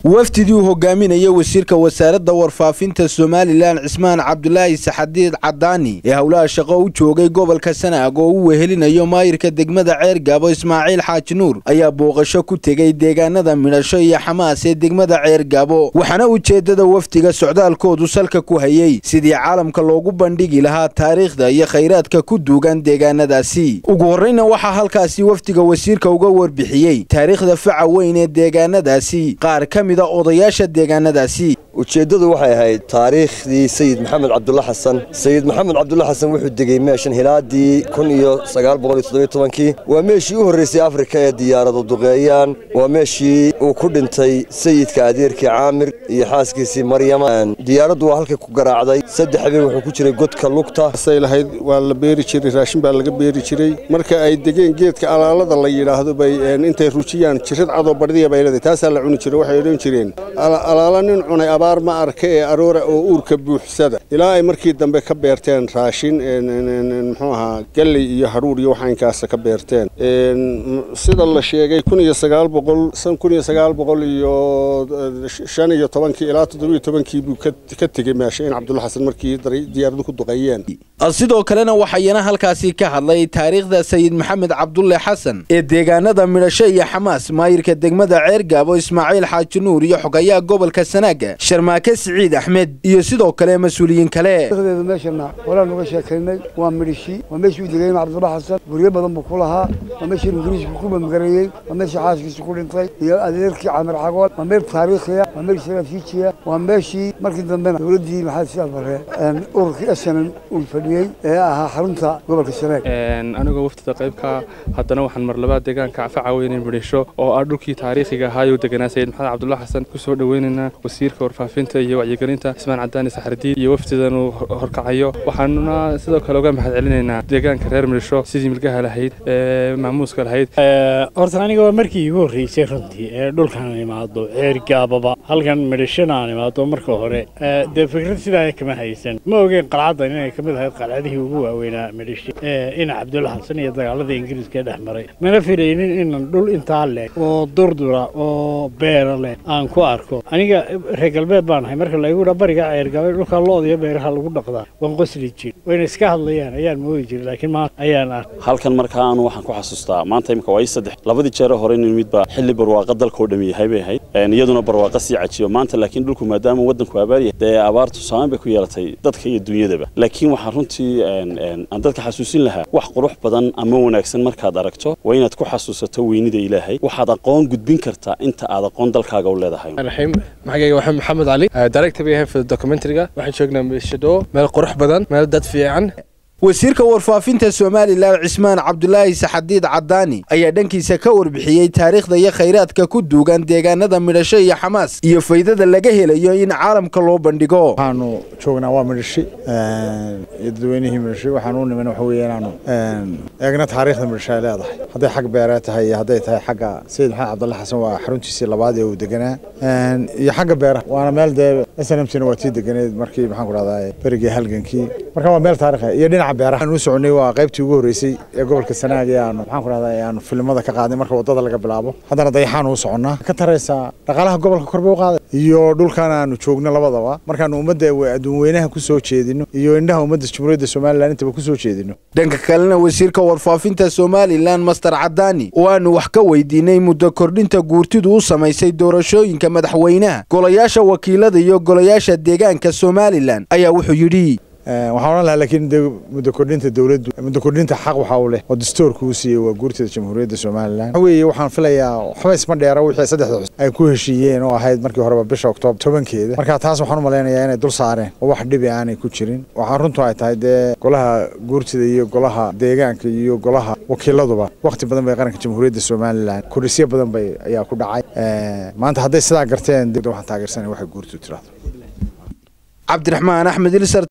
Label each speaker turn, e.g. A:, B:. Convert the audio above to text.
A: wafdidii uu hogaaminaya wasiirka wasaaradda warfaafinta somalilan cismaan cabdulaahi saxadiid cadaani ee howlaha shaqo u joogay gobolka sanaag oo u wehelinayo maayirka degmada ceergaabo ismaaciil xaaji nuur ayaa booqasho ku tegey deegaanada midhasho iyo xamaas ee degmada ceergaabo waxaana ujeeddada wafdiga socdaalkoodu salka ku hayey sidii caalamka loogu bandhigi lahaa taariikhda iyo khayraadka ku duugan deegaanadaasi ugu horreyna waxaa halkaasi wafdiga wasiirka uga warbixiyey taariikhda faca weyn ee deegaanadaasi qaar ka mida odayaasha deegaanadaasi
B: ujeeddadu waxay ahayd taariikhdii sayid maxamed cabdulla xasan sayid maxamed cabdulla xasan wuxuu degey meeshan hilaadii kun iyo sagaal boqol iyo toddobiyo tobankii waa meeshii u horreysay afrika ee diyaaradu duqeeyaan waa meeshii uu ku dhintay sayidka adeerkii caamir iyo xaaskiisii maryama diyaaraddu waa halkay ku garaacday saddex habeen wuxuu ku jiray godka lugta
C: say lahayd waa la beeri jiray raashin baa laga beeri jiray marka ay degeen geedka alaalada la yidhaahdo bay intay rujiyaan jirad cadoo badhidiya bay leedahay taasaa la cuni jiray waxay odhan jireen alaala nin cunay abaar ma arka ee aroora oo uurka buuxsada ilaa ay markii dambe ka beerteen raashin muxuu ahaa galley iyo hadhuur iyo waxaynkaasa ka beerteen sida la sheegay kun iyo sagaal boqol san kun iyo sagaal boqol iyo shan iyo tobankii ilaa toddobiyo tobankii buu ka tegey meesha in cabdulla xasan markii diyaaradu ku duqeeyeen
A: sidoo kalena waxayana halkaasi ka hadlay taariikhda sayid maxamed cabdulle xasan ee deegaanada midhasho iyo xamaas maayirka degmada ceergaabo ismaaciil xaaji nuur iyo xogayaha gobolka sanaaga sharmaake siciid axmed iyo sidoo kale mas-uuliyiin kale
D: meeshana horaan uga sheekaynay waa midhishi waa meeshii u degay cabdulla xasan guryo badan buu ku lahaa waa meeshii ingiriisku ku mamgareeyey waa meeshii xaaskiisa ku dhintay iyo adeerkii camir cagool waa meel taariikhiya waa meel saraafiijiya waa meeshii markii dambena dowladdii maxamed siyaad barre ururkii esanan uu fadhiyey ee ahaa xarunta gobolka sanaag
E: anigoo waftida qaybka haddana waxaan mar labaad deegaanka faca weyne midhisho oo ah dhulkii taariikhiga ahaayuu deganaa sayid maxamed cabdulla xasan ku soo dhoweynaynaa wasiirka warfaafinta iyo wacyigelinta cismaan cadaani saxardiid iyo wafdidan uu horkacayo waxaanuna sidoo kale uga mahad celinaynaa deegaanka reer midhisho sidii milgaha lahayd ee maamuuska lahayd
F: horta aniga waa markii igu horreysay runtii ee dhulkan imaado ceergaababa halkan midhishona aan imaado marka hore dee fikrad sidaa kama haysan ma ogeen qalcaddan inay ka mid ahayd qalcadihii ugu waaweynaa midhishi ina cabdulla xasan iyo dagaaladii ingiriiska dhex maray mana filaynin inan dhul intaa leh oo durdura oo beera leh aan ku arko aniga reer galbeed baan ahay marka laygu dhaa bariga ceergaabay dhulka looda iyo beeraha lagu dhaqdaa waan qosli jir wayna iska hadlayaan ayaan moodi jiray laakiin maanta ayaan ark
G: halkan markaa anu waxaan ku xasuustaa maanta imika waa ii saddex labadii jeere hore inu midba xilli barwaaqa dalkao dhami yahay bay ahayd iyaduna barwaaqa sii cajiyo maanta laakiin dhulku maadaama waddanku abaaryahay dee abaartu saameyn bay ku yeelatay dadka iyo dunyadaba laakiin waxaan runtii aan dadka xasuusin lahaa wax qurux badan ama wanaagsan markaad aragto waa inaad ku xasuusato weynida ilaahay waxaad aqoon gudbin kartaa inta aad aqoon dalkaaga u leedahay
H: magacayga waxaa maxamed cali director bay ahay documentariga waxaan joognaa meeshadho meel qurux badan meel dad fiican
A: wasiirka warfaafinta somalilan cismaan cabdulaahi saxadiid cadaani ayaa dhankiisa ka warbixiyey taariikhda iyo khayraadka ku duugan deegaanada midhasho iyo xamaas iyo faydada laga helayo in caalamka loo bandhigo
I: waxaanu joognaa waa midhashi iyo dadweynihii midhashi waxaan u niman waxa weeye inaanu eegna taariikhda midhasho ay leedahay hadday xag beeree tahay iyo hadday tahay xagga sayid maxamed cabdulla xasan waa xaruntiisii labaad ee uu deganaa iyo xagga beeraha waana meel dee snmcna waa tii deganeed markii maxaan ku dhahdaa berigii halgankii marka waa meel taarikh iyo dhinaca beeraha u soconay waa qaybtii ugu horreysay ee gobolka sanaag ee aanu maxaan ku dhahdaa aanu filimada ka qaadnay marka wadada laga bilaabo haddana dayaxaan u soconnaa ka taraysaa dhaqaalaha gobolka kor bay u qaaday iyo dhulkan aanu joogno labadaba markaanu ummadda adduun weynaha ku soo jeedino iyo indhaha ummadda jamhuuriyadda somalilan intaba ku soo jeedino
A: dhanka kalena wasiirka warfaafinta somalilan master cadaani oo aanu wax ka weydiinay muddo kordhinta guurtidu u samaysay doorashooyinka madaxweynaha golayaasha wakiilada iyo golayaasha deegaanka somalilan ayaa wuxuu yidhi
I: waxaan odhan lahaa laakiin muddo kordhinta dowladdu muddo kordhinta xaq waxa uu leh oo dastuurka uu siiyey waa guurtida jamhuuriyadda somalilan waxa weeye waxaan filayaa waxba isma dheera wixii saddexda xus ay ku heshiiyeen oo ahayd markii horeba bisha oktoobar tobankeeda marka taas waxaan u malaynayaa inay dul saareen oo wax dhibi aanay ku jirin waxaan runtu ay tahay dee golaha guurtida iyo golaha deegaanka iyo golaha wakiiladuba waqti badan bay qaranka jamhuuriyadda somalilan kordhisyo badan bay ayaa ku dhacay maanta hadday sidaa garteen waxaan taageersanay waxay guurtu tirahdo
A: cabdiraxmaan axmed ilsar